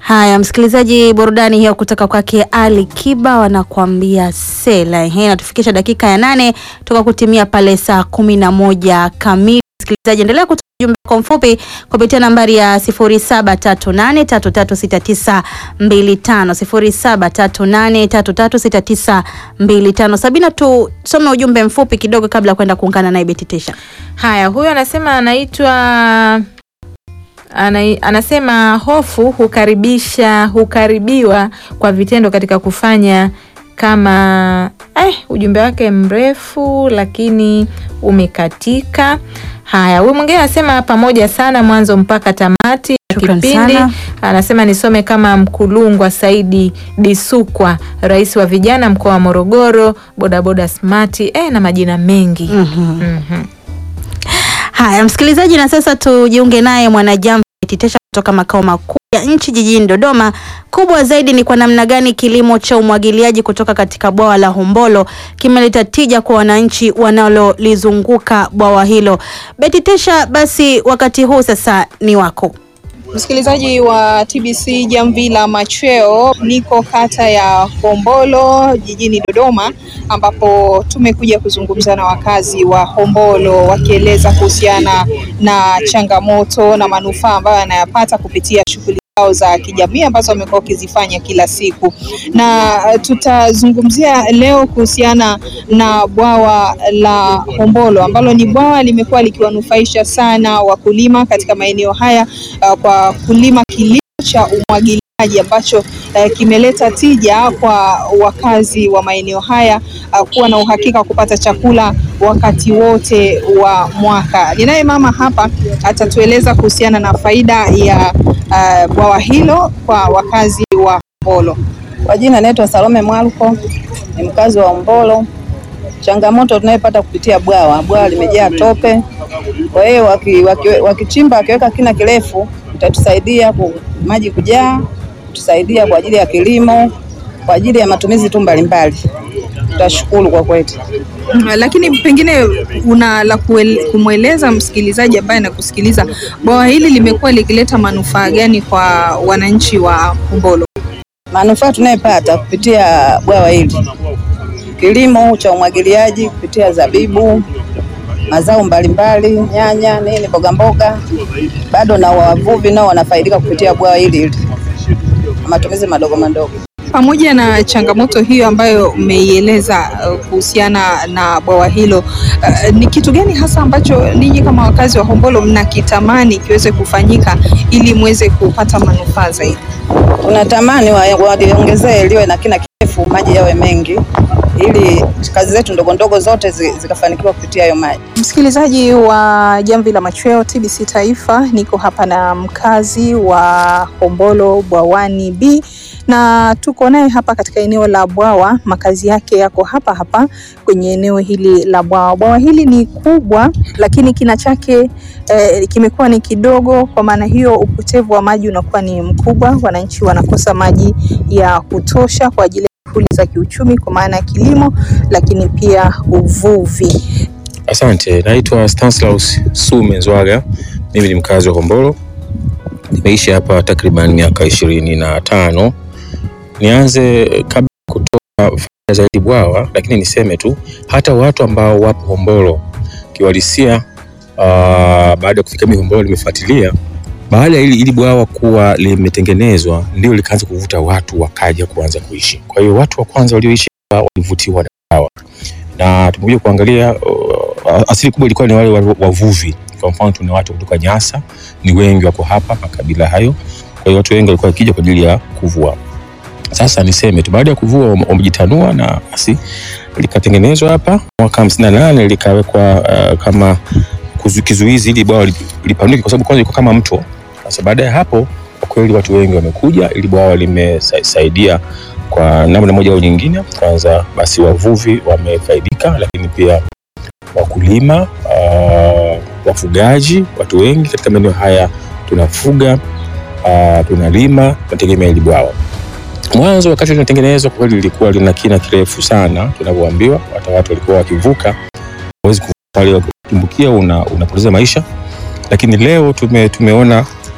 Haya, msikilizaji, burudani hiyo kutoka kwake Ali Kiba wanakuambia sela. Ehe, inatufikisha dakika ya nane toka kutimia pale saa kumi na moja kamili. Msikilizaji, endelea kutoa ujumbe kwa mfupi kupitia nambari ya 0738336925 0738336925. Sabina, tusome ujumbe mfupi kidogo kabla ya kwenda kuungana naye Beti Tesha. Haya, huyu anasema anaitwa ana, anasema hofu hukaribisha hukaribiwa kwa vitendo katika kufanya kama eh, ujumbe wake mrefu lakini umekatika. Haya, huyu mwingine anasema pamoja sana mwanzo mpaka tamati ya Shukran kipindi. sana. Anasema nisome kama Mkulungwa Saidi Disukwa, rais wa vijana mkoa wa Morogoro, bodaboda smati eh, na majina mengi Mhm. Haya msikilizaji, na sasa tujiunge naye mwanajambo Beti Tesha kutoka makao makuu ya nchi jijini Dodoma. Kubwa zaidi ni kwa namna gani kilimo cha umwagiliaji kutoka katika bwawa la Hombolo kimeleta tija kwa wananchi wanalolizunguka bwawa hilo. Beti Tesha, basi wakati huu sasa ni wako. Msikilizaji wa TBC Jamvi la Machweo, niko kata ya Hombolo jijini Dodoma, ambapo tumekuja kuzungumza na wakazi wa Hombolo wakieleza kuhusiana na changamoto na manufaa ambayo wanayapata kupitia shughuli zao za kijamii ambazo wamekuwa wakizifanya kila siku, na eh, tutazungumzia leo kuhusiana na bwawa la Hombolo ambalo ni bwawa limekuwa likiwanufaisha sana wakulima katika maeneo haya uh, kwa kulima kilimo cha umwagiliaji ambacho uh, kimeleta tija kwa wakazi wa maeneo haya uh, kuwa na uhakika wa kupata chakula wakati wote wa mwaka. Ninaye mama hapa atatueleza kuhusiana na faida ya uh, bwawa hilo kwa wakazi wa Hombolo. Kwa jina naitwa Salome Mwaluko, ni mkazi wa Hombolo. Changamoto tunayopata kupitia bwawa, bwawa limejaa tope. Kwa hiyo waki- waki- wakichimba wakiweka kina kirefu, itatusaidia ku, maji kujaa, kutusaidia kwa ajili ya kilimo, kwa ajili ya matumizi tu mbalimbali. Tutashukuru kwa kweli. Mm, Lakini pengine una la kuel- kumweleza msikilizaji ambaye anakusikiliza, bwawa hili limekuwa likileta manufaa gani kwa wananchi wa Hombolo? Manufaa tunayopata kupitia bwawa hili, kilimo cha umwagiliaji kupitia zabibu, mazao mbalimbali, nyanya, nini, mboga mboga, bado na wavuvi nao wanafaidika kupitia bwawa hili hili, na matumizi madogo madogo. Pamoja na changamoto hiyo ambayo umeieleza uh, kuhusiana na bwawa hilo, uh, ni kitu gani hasa ambacho ninyi kama wakazi wa Hombolo mnakitamani kiweze kufanyika ili muweze kupata manufaa zaidi? Tunatamani wa- waliongezee liwe na kina kirefu, maji yawe mengi, ili kazi zetu ndogo ndogo zote zi- zikafanikiwa kupitia hayo maji. Msikilizaji wa Jamvi la Machweo TBC Taifa, niko hapa na mkazi wa Hombolo Bwawani B na tuko naye hapa katika eneo la bwawa. Makazi yake yako hapa hapa kwenye eneo hili la bwawa. Bwawa hili ni kubwa, lakini kina chake eh, kimekuwa ni kidogo. Kwa maana hiyo upotevu wa maji unakuwa ni mkubwa, wananchi wanakosa maji ya kutosha kwa ajili ya shughuli za kiuchumi, kwa maana ya kilimo, lakini pia uvuvi. Asante, naitwa Stanislaus Sume Nzwaga. Mimi ni mkazi wa Hombolo, nimeishi hapa takriban miaka ishirini na tano. Nianze kabla ya kutoa faida zaidi bwawa, lakini niseme tu hata watu ambao wapo Hombolo kiwalisia, uh, baada ya kufika mimi Hombolo nimefuatilia baada ya ili, ili bwawa kuwa limetengenezwa ndio likaanza kuvuta watu wakaja kuanza kuishi. Kwa hiyo watu wa kwanza walioishi hapa walivutiwa na bwawa na tumekuja kuangalia uh, asili kubwa ilikuwa ni wale wa- wavuvi. Kwa mfano tuna watu kutoka Nyasa, ni wengi wako hapa makabila hayo. Kwa hiyo watu wengi walikuwa wakija kwa ajili ya kuvua. Sasa niseme tu baada ya kuvua wame- wamejitanua na basi likatengenezwa hapa mwaka 58 likawekwa uh, kama kuzu- kizuizi ili bwawa li- lipanuke, kwa sababu kwanza ilikuwa kama mto. Sasa baada ya hapo, kwa kweli watu wengi wamekuja, ili bwawa limesaidia kwa namna moja au nyingine. Kwanza basi wavuvi wamefaidika, lakini pia wakulima, uh, wafugaji, watu wengi katika maeneo haya tunafuga, uh, tunalima, tunategemea hili bwawa. Mwanzo wakati linatengenezwa kwa kweli lilikuwa lina kina kirefu sana tunavyoambiwa, hata watu walikuwa wakivuka hawezi kuvuka pale, ukitumbukia una, unapoteza maisha. Lakini leo tume, tumeona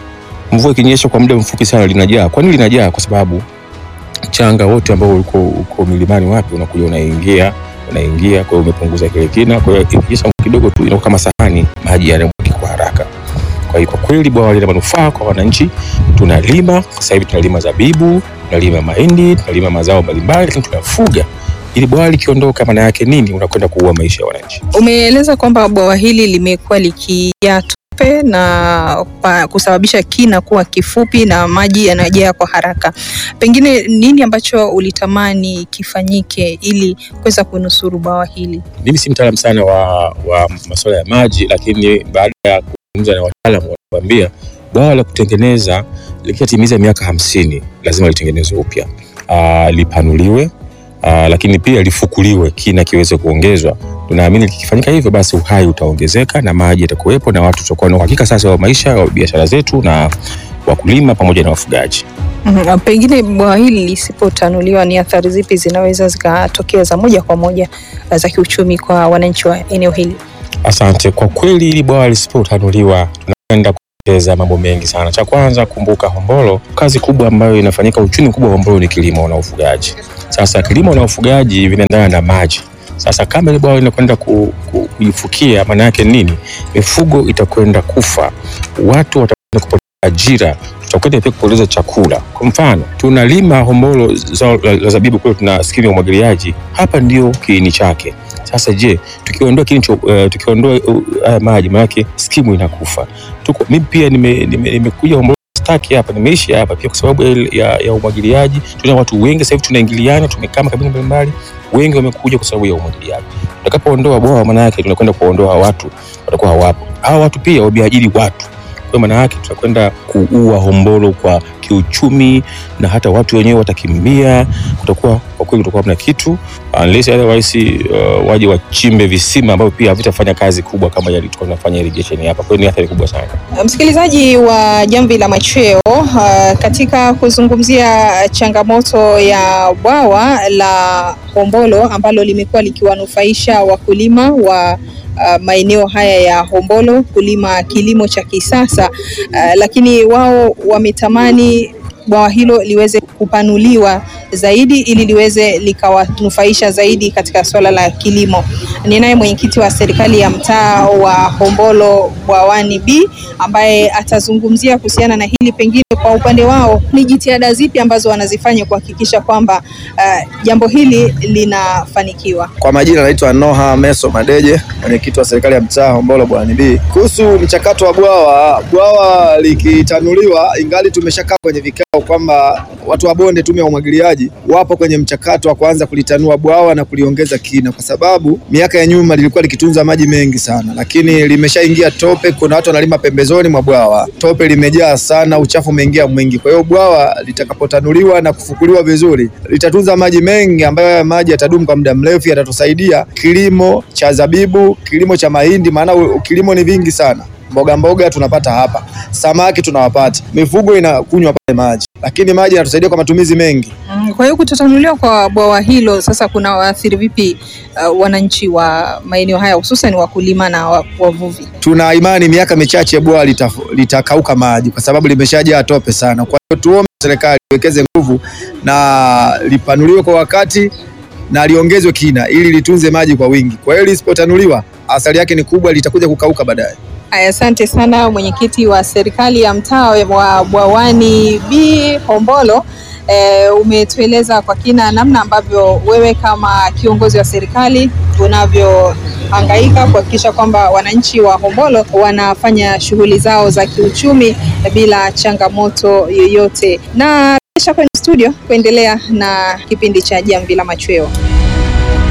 mvua ikinyesha kwa muda mfupi sana linajaa. Kwa nini linajaa? Kwa sababu mchanga wote ambao uko, uko milimani wapi unakuja unaingia unaingia, kwa hiyo umepunguza kile kina. Kwa hiyo ikinyesha kidogo tu inakuwa kama sahani, maji yanamwagika kwa haraka. Kwa hiyo kwa kweli bwawa lina manufaa kwa wananchi. Tunalima sasa hivi, tunalima zabibu, tunalima mahindi, tunalima mazao mbalimbali, lakini tunafuga. Ili bwawa likiondoka, maana yake nini? Unakwenda kuua maisha ya wananchi. Umeeleza kwamba bwawa hili limekuwa likijaa tope na pa- kusababisha kina kuwa kifupi na maji yanajaa kwa haraka. Pengine nini ambacho ulitamani kifanyike ili kuweza kunusuru bwawa hili? Mimi si mtaalamu sana wa, wa masuala ya maji, lakini baada ya kuzungumza na wataalamu wanatuambia bwawa la kutengeneza likishatimiza miaka hamsini lazima litengenezwe upya, Ah, lipanuliwe, ah, lakini pia lifukuliwe, kina kiweze kuongezwa. Tunaamini likifanyika hivyo, basi uhai utaongezeka na maji yatakuwepo na watu tutakuwa na uhakika sasa wa maisha wa biashara zetu na wakulima pamoja na wafugaji. Mhm, Pengine bwawa hili lisipotanuliwa, ni athari zipi zinaweza zikatokea za moja kwa moja uh, za kiuchumi kwa wananchi wa eneo hili? Asante. Kwa kweli hili bwawa lisipotanuliwa tunakwenda kupoteza mambo mengi sana. Cha kwanza, kumbuka Hombolo, kazi kubwa ambayo inafanyika, uchumi mkubwa wa Hombolo ni kilimo na ufugaji. Sasa kilimo na ufugaji vinaendana na maji. Sasa kama ile bwawa linakwenda ku, ku, kuifukia, maana yake nini? Mifugo itakwenda kufa, watu watakwenda kupoteza ajira, tutakwenda pia kupoteza chakula. Kwa mfano, tunalima Hombolo zao la, la zabibu kule, tuna skimu ya umwagiliaji, hapa ndio kiini chake. Sasa je, tukiondoa kiini cha uh, tukiondoa uh, haya maji, maanake skimu inakufa. Tuko mimi pia nimekuja nime, nimekuja Hombolo staki hapa, nimeishi hapa pia kwa sababu ya, ya, ya umwagiliaji. Tuna watu wengi sasa hivi tunaingiliana, tumekaa makabila mbalimbali, wengi wamekuja kwa sababu ya umwagiliaji. Tutakapoondoa bwawa, maana yake tunakwenda kuondoa watu, watakuwa hawapo. Hawa watu pia wameajiri watu kwa maana yake tutakwenda kuua Hombolo kwa kiuchumi, na hata watu wenyewe watakimbia. Kutakuwa kwa kweli, kutakuwa hamna kitu unless otherwise, uh, waje wachimbe visima ambavyo pia havitafanya kazi kubwa kama yale tulikuwa tunafanya irrigation hapa. Kwa hiyo ni athari kubwa sana. Msikilizaji wa Jamvi la Machweo, uh, katika kuzungumzia changamoto ya bwawa la Hombolo ambalo limekuwa likiwanufaisha wakulima wa uh, maeneo haya ya Hombolo kulima kilimo cha kisasa uh, lakini wao wametamani bwawa hilo liweze kupanuliwa zaidi ili liweze likawanufaisha zaidi katika swala la kilimo. Ninaye mwenyekiti wa serikali ya mtaa wa Hombolo Bwawani B ambaye atazungumzia kuhusiana na hili, pengine kwa upande wao ni jitihada zipi ambazo wanazifanya kuhakikisha kwamba uh, jambo hili linafanikiwa. Kwa majina naitwa Noha Meso Madeje, mwenyekiti wa serikali ya mtaa Hombolo Bwawani B. Kuhusu mchakato wa bwawa, bwawa likitanuliwa, ingali tumeshakaa kwenye vikao kwamba watu wa bonde, tume ya umwagiliaji, wapo kwenye mchakato wa kuanza kulitanua bwawa na kuliongeza kina, kwa sababu miaka ya nyuma lilikuwa likitunza maji mengi sana, lakini limeshaingia tope. Kuna watu wanalima pembezoni mwa bwawa, tope limejaa sana, uchafu umeingia mwingi. Kwa hiyo bwawa litakapotanuliwa na kufukuliwa vizuri, litatunza maji mengi ambayo haya maji yatadumu kwa muda mrefu, yatatusaidia kilimo cha zabibu, kilimo cha mahindi, maana u- kilimo ni vingi sana mboga mboga tunapata hapa, samaki tunawapata, mifugo inakunywa pale maji, lakini maji yanatusaidia kwa matumizi mengi. Mm, Kwa hiyo kutotanuliwa kwa bwawa hilo sasa kuna waathiri vipi uh, wananchi wa maeneo haya hususan wakulima na wa- wavuvi? Tuna imani miaka michache bwawa litaf- litakauka maji kwa sababu limeshajaa tope sana. Kwa hiyo tuombe serikali iwekeze nguvu na lipanuliwe kwa wakati na liongezwe kina ili litunze maji kwa wingi. Kwa hiyo lisipotanuliwa, athari yake ni kubwa, litakuja kukauka baadaye. Aya, asante sana mwenyekiti wa serikali ya mtaa wa Bwawani B Hombolo. E, umetueleza kwa kina namna ambavyo wewe kama kiongozi wa serikali unavyohangaika kuhakikisha kwamba wananchi wa Hombolo wanafanya shughuli zao za kiuchumi bila changamoto yoyote, na kisha kwenye studio kuendelea na kipindi cha Jamvi la Machweo.